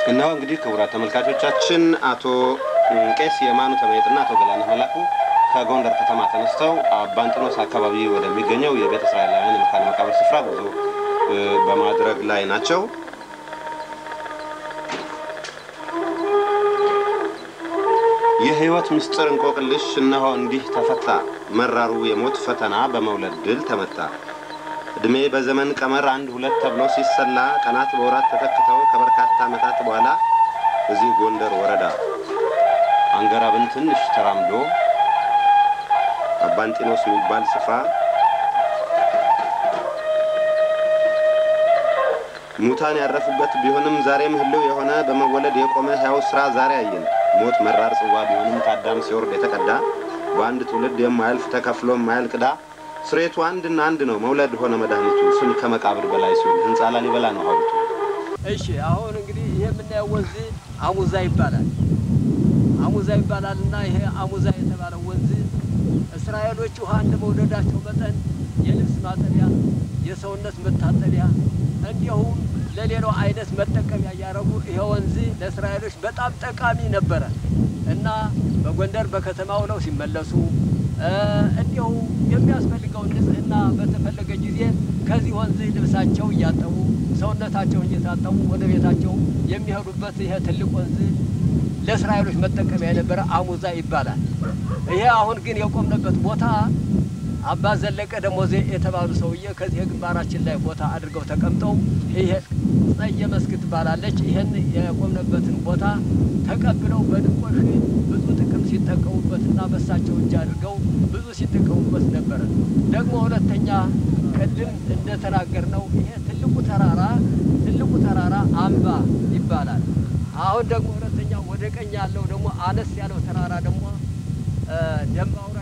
እነሆ እንግዲህ ክቡራት ተመልካቾቻችን አቶ ቄስ የማኑ ተመየጥና አቶ ገላነህ መላኩ ከጎንደር ከተማ ተነስተው አባንጥኖስ አካባቢ ወደሚገኘው የቤተ እስራኤላውያን የመካነ መቃብር ስፍራ ጉዞ እ፣ በማድረግ ላይ ናቸው። የሕይወት ምስጢር እንቆቅልሽ እነሆ እንዲህ ተፈታ። መራሩ የሞት ፈተና በመውለድ ድል ተመታ። ዕድሜ በዘመን ቀመር አንድ ሁለት ተብሎ ሲሰላ ቀናት በወራት ተተክተው ከበርካታ ዓመታት በኋላ እዚህ ጎንደር ወረዳ አንገራብን ትንሽ ተራምዶ አባንጢኖስ የሚባል ስፍራ ሙታን ያረፉበት ቢሆንም ዛሬም ህልው የሆነ በመወለድ የቆመ ሕያው ሥራ ዛሬ አየን። ሞት መራር ጽዋ ቢሆንም ከአዳም ሲወርድ የተቀዳ በአንድ ትውልድ የማያልፍ ተከፍሎ የማያልቅ ዕዳ ስሬቱ አንድና አንድ ነው መውለድ ሆነ መድኃኒቱ ስም ከመቃብር በላይ ሲሆን ህንፃ ላሊበላ ነው ሐውልቱ። እሺ አሁን እንግዲህ ይሄ የምናየው ወንዝ አሙዛ ይባላል። አሙዛ ይባላል እና ይሄ አሙዛ የተባለው ወንዝ እስራኤሎች ውሃ እንደ መውደዳቸው መጠን የልብስ ማጠቢያ፣ የሰውነት መታጠቢያ እንዲሁም ለሌላው አይነት መጠቀሚያ እያደረጉ ይሄ ወንዝ ለእስራኤሎች በጣም ጠቃሚ ነበረ እና በጎንደር በከተማ ውለው ሲመለሱ እ፣ እንዲሁ የሚያስፈልገውን ንጽህና በተፈለገ ጊዜ ከዚህ ወንዝ ልብሳቸው እያጠቡ ሰውነታቸውን እየታጠቡ ወደ ቤታቸው የሚሄዱበት ይሄ ትልቅ ወንዝ ለእስራኤሎች መጠቀሚያ የነበረ አሙዛ ይባላል። ይሄ አሁን ግን የቆምንበት ቦታ አባ ዘለቀ ደሞዜ የተባሉ ሰውዬ ከዚህ ግንባራችን ላይ ቦታ አድርገው ተቀምጠው ይሄ ጸየ መስክ ትባላለች። ይህን የቆምንበትን ቦታ ተቀብለው በድንቆሽ ብዙ ጥቅም ሲጠቀሙበትና በሳቸው እጅ አድርገው ብዙ ሲጠቀሙበት ነበረ። ደግሞ ሁለተኛ ቅድም እንደተናገርነው ይሄ ትልቁ ተራራ ትልቁ ተራራ አምባ ይባላል። አሁን ደግሞ ሁለተኛ ወደ ቀኝ ያለው ደግሞ አነስ ያለው ተራራ ደግሞ እ፣ ደንባውራ